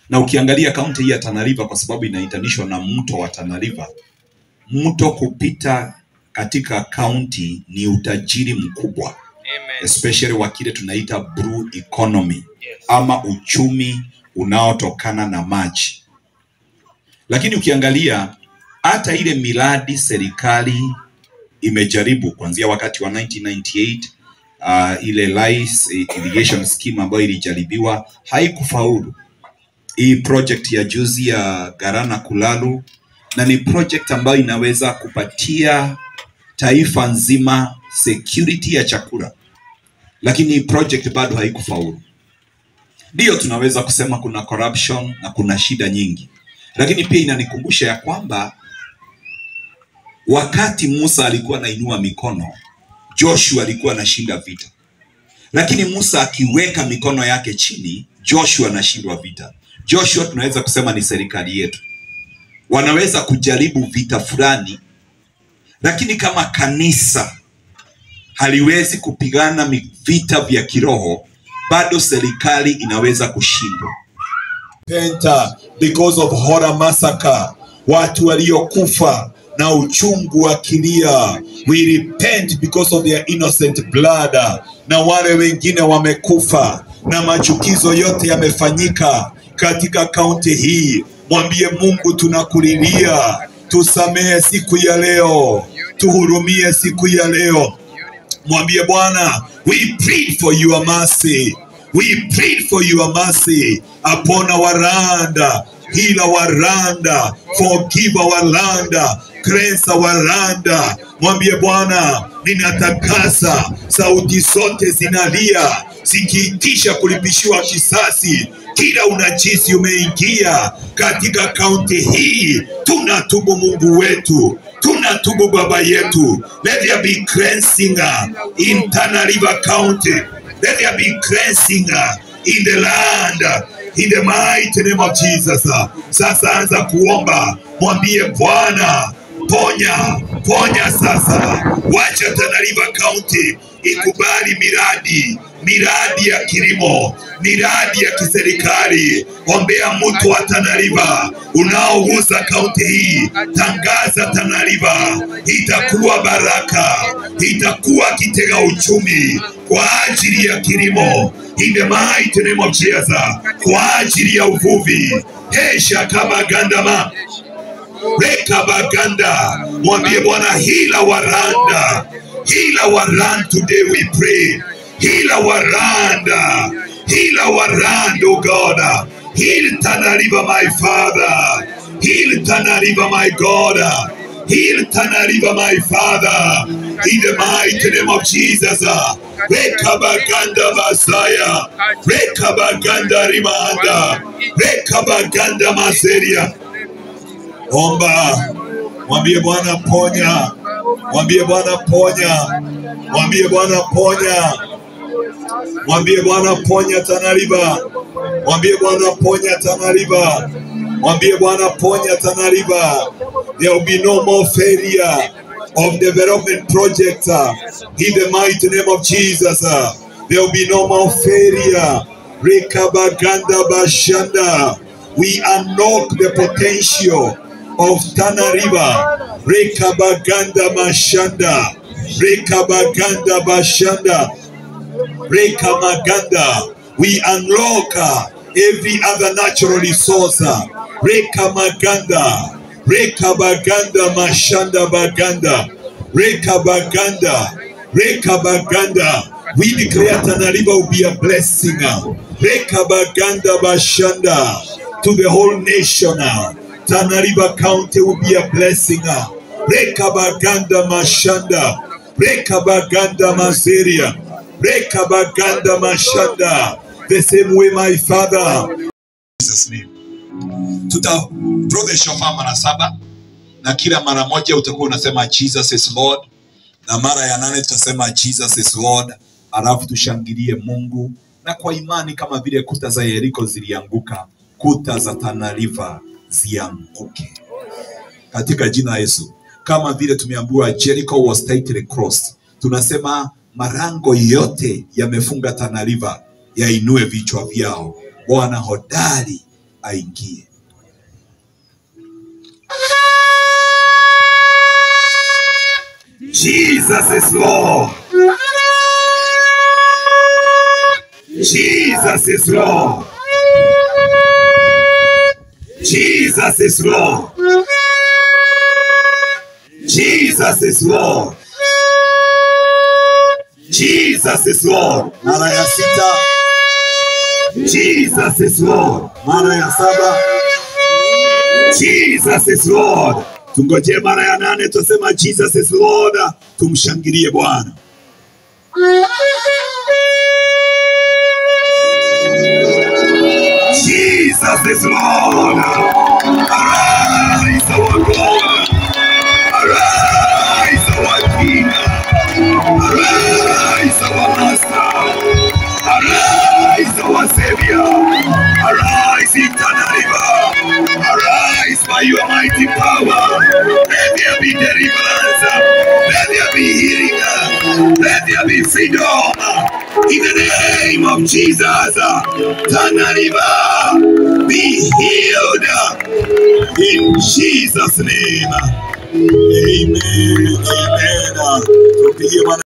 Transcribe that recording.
na ukiangalia kaunti hii ya Tana River kwa sababu inaitanishwa na mto wa Tana River, mto kupita katika kaunti ni utajiri mkubwa Amen. especially wa kile tunaita blue economy ama uchumi unaotokana na maji. Lakini ukiangalia hata ile miradi serikali imejaribu kuanzia wakati wa 1998 uh, ile lice irrigation scheme ambayo ilijaribiwa haikufaulu. Hii project ya juzi ya Garana Kulalu na ni project ambayo inaweza kupatia taifa nzima security ya chakula, lakini project bado haikufaulu. Ndiyo tunaweza kusema kuna corruption na kuna shida nyingi, lakini pia inanikumbusha ya kwamba wakati Musa alikuwa anainua mikono, Joshua alikuwa anashinda vita, lakini Musa akiweka mikono yake chini, Joshua anashindwa vita. Joshua tunaweza kusema ni serikali yetu, wanaweza kujaribu vita fulani, lakini kama kanisa haliwezi kupigana mi- vita vya kiroho, bado serikali inaweza kushindwa. Penta because of horror massacre, watu waliokufa na uchungu wa kilia. We repent because of their innocent blood, na wale wengine wamekufa na machukizo yote yamefanyika katika kaunti hii. Mwambie Mungu, tunakulilia, tusamehe siku ya leo, tuhurumie siku ya leo. Mwambie Bwana, we plead for your mercy. We plead for your mercy upon our land. Heal our land. Forgive our land. Cleanse our land. Mwambie Bwana, ninatakasa. Sauti zote zinalia zikiitisha kulipishiwa kisasi. Kila unajisi umeingia katika kaunti hii, tunatubu Mungu wetu, tunatubu Baba yetu. Let there be cleansing uh, in Tana River County. Let there be cleansing uh, in the land uh, in the mighty name of Jesus. uh. Sasa anza kuomba, mwambie Bwana ponya ponya sasa, wacha Tana River County ikubali miradi miradi ya kilimo, miradi ya kiserikali. Ombea mtu wa Tana River unaogusa kaunti hii, tangaza Tana River itakuwa baraka, itakuwa kitega uchumi kwa ajili ya kilimo in the mighty name of Jesus, kwa ajili ya uvuvi. Hesha kama gandama Reka baganda, mwambie Bwana hila waranda, hila waranda. Today we pray, hila waranda, hila waranda, oh God, heal Tana River, my Father, heal Tana River, my God, heal Tana River, my Father, in the mighty name of Jesus. Reka baganda Messiah, Reka baganda rimanda, Reka baganda maseria. Omba, mwambie Bwana ponya, mwambie Bwana ponya, mwambie Bwana ponya, mwambie Bwana ponya Tana River, mwambie Bwana ponya Tana River, mwambie Bwana ponya Tana River. There will be no more failure of development projects uh, in the mighty name of Jesus. uh. There will be no more failure. Rekabaganda Bashanda. We unlock the potential of Tana River. Rekabaganda Mashanda. Rekabaganda Bashanda. Rekamaganda. We unlock uh, every other natural resource. uh, Rekamaganda. Rekabaganda Mashanda Baganda. Rekabaganda. Rekabaganda. We declare Tana River will be a blessing. uh, Rekabaganda Bashanda to the whole nation. uh, Tana River County will be a blessing. uh, Rekabaganda Mashanda. Rekabaganda Maseria. Rekabaganda Mashanda. The same way, my father. In Jesus' name. Tuta draw the shofar mara saba na kila mara moja utakuwa unasema Jesus is Lord, na mara ya nane tutasema Jesus is Lord, alafu tushangilie Mungu, na kwa imani kama vile kuta za Yeriko zilianguka, kuta za Tana River zianguke katika jina la Yesu. Kama vile tumeambiwa Jericho was tightly crossed, tunasema marango yote yamefunga Tana River yainue vichwa vyao. Bwana hodari aingie. Jesus is Lord. Jesus is Lord. Jesus is Lord. Jesus is Lord. Jesus is Lord. Mara ya sita. Jesus is Lord. Mara ya saba. Jesus is Lord. Tungojee mara ya nane, tusema Jesus is Lord. Tumshangilie Bwana. Jesus is Lord. Arise, our God. Arise, our King. Arise, our Master. Arise, our Savior. Arise, eternal Arise by your mighty power. Let there be deliverance. Let there be healing. Let there be freedom. In the name of Jesus. Tana River, be healed. In Jesus' name. Amen. Amen. Tupigie Bwana